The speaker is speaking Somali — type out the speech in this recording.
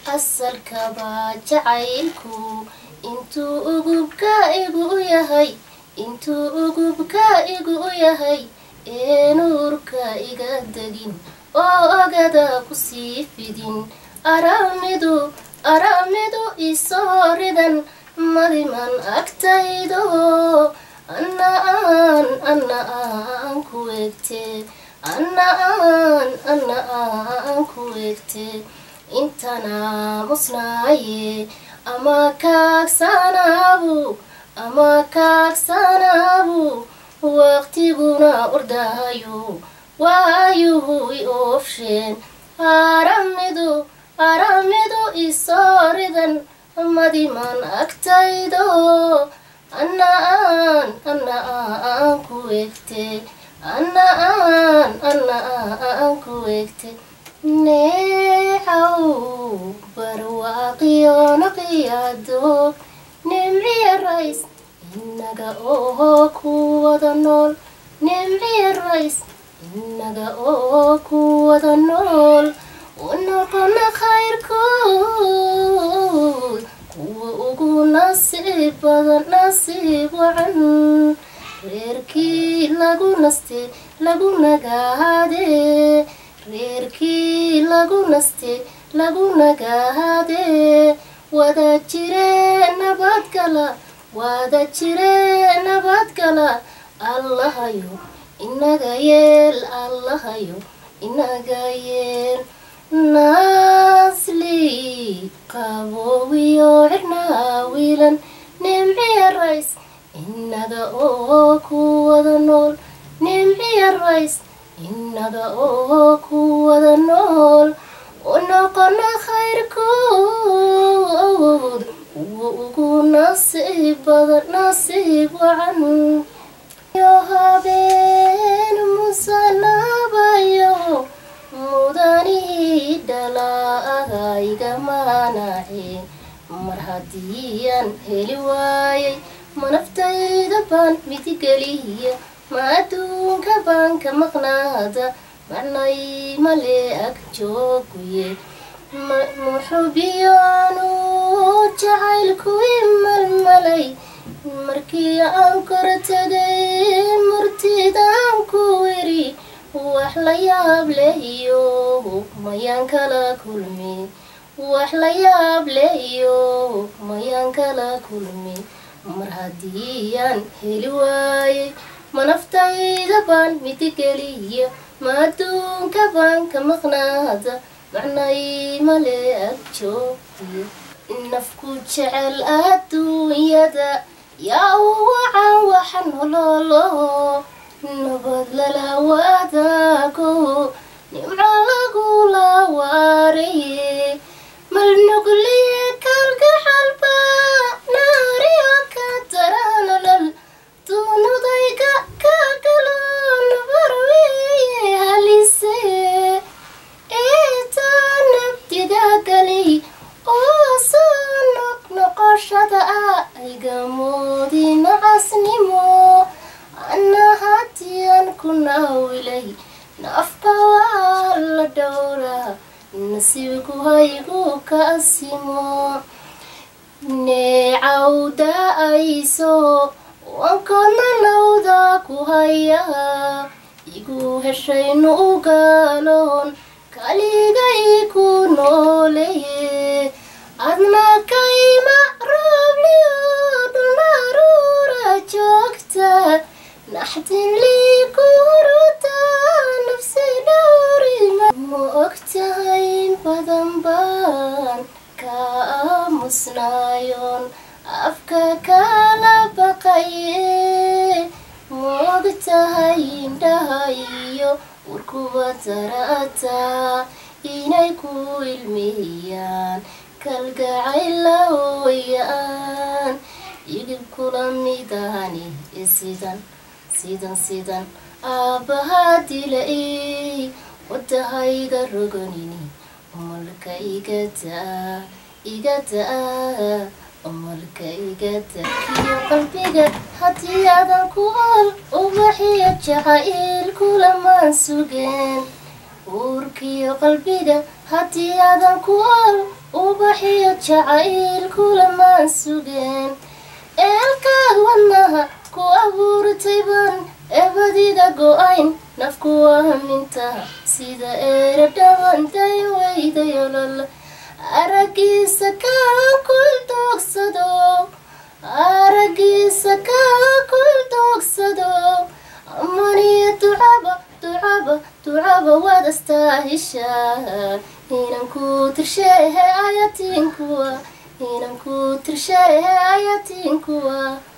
asalkaba jacaylku intuu ugubka igu yahay intuu ugubka igu yahay ee nuurka iga degin oo ogada kusii fidin aramidu aramidu isoo ridan madiman agtaydo anna aan anna aan ku egte anna aan anna aan ku egte intana musnaaye ama kaagsanaabu ama kaagsanaabu waqtiguna ordahayo waayuhu i oofsheen aramidu aramidu isoo ridan madiman agtaydo anna aan anna aan ku egte anna aan anna aan ku egte neecaw barwaaqiyo naqiyadoog nimciya rays inaga oo ku wada nool nimciya rays inaga oo ku wada nool unoqona khayrkood kuwa ugu nasiib badan nasiib wacan reerkii lagu naste lagu nagaade reerkii lagu naste lagu nagaade wada jire nabadgala wada jire nabadgala allahayo inaga yeel allahayo inaga yeel naasli qaboowiyo cirnaa wiilan nimciya rays inaga oo ku wada nool nimciya rays inaga oo ku wada nool unoqona khayrkood kuwa ugu nasiib badan nasiib wacan yo habeen musanabayo mudanihii dhalaaagayga maanace mar haddiiyaan heli waayay ma naftayda baan midigeliya ma adduunka baan ka maqnaada macnay male ag jooguye muxubiyaanu jacaylku imalmalay markii aan kor tegay murtidaan ku weri wax la yaab lehiyo mayaan kala kulmi wax la yaab lehiyo mayaan kala kulmi mar haddiiyaan heli waayay ma naftayda baan midigeliya ma adduunka baan ka maqnaada macnay male ag joogiyo nafku jecel adduunyada yaa u wacan waxa nololo nabad lala wadaago nimco lagula waaraye malnugliye kalgaxalba naariyo ka daranolol duunudayga ka galo nabarweye halise eetaa nabdiga galay oo soo noqnoqoshada ah aygamoodi nacasnimo anna hatiyan ku naawilay naafka waa la dhowra nasiibku haygu ka asimo neecawda ayso wankoodna lawda ku haya igu heshaynu u gaaloon kaligay ku nooleye adna kayma roobliyo dhunaruura joogta naxdin lii ku huruta nafsi dhowrima ma ogtahay badan baan ka aamusnaayoon afka kala baqaye ma ogtahay indhaha iyo warkuba darata inay ku ilmiyaan kalgacayla hooyaan igib kula midahani sidan sidan sidan aabbahaa dila-ey wadahayga rogonini umalka iga daa iga daa umalka iga daa kiyo qalbiga haddii aadan ku ol ubaxiyo jacayl kulamaan sugeen uurkiyo qalbiga haddii aadan ku ol uba farxiyo jacayl kulamaan sugeen eelkaad wadnaha ku abuurtay baan ebadida go-ayn nafku waamintaha sida eera dhabanday weydayolol aragiisa kaa kul doogsado aragiisa kaa kul doogsado amaniya ducaba ducaba ducaba waad astaahishaa inanku tirsheehe ayatinkuwa inanku tirsheehe ayatinkuwa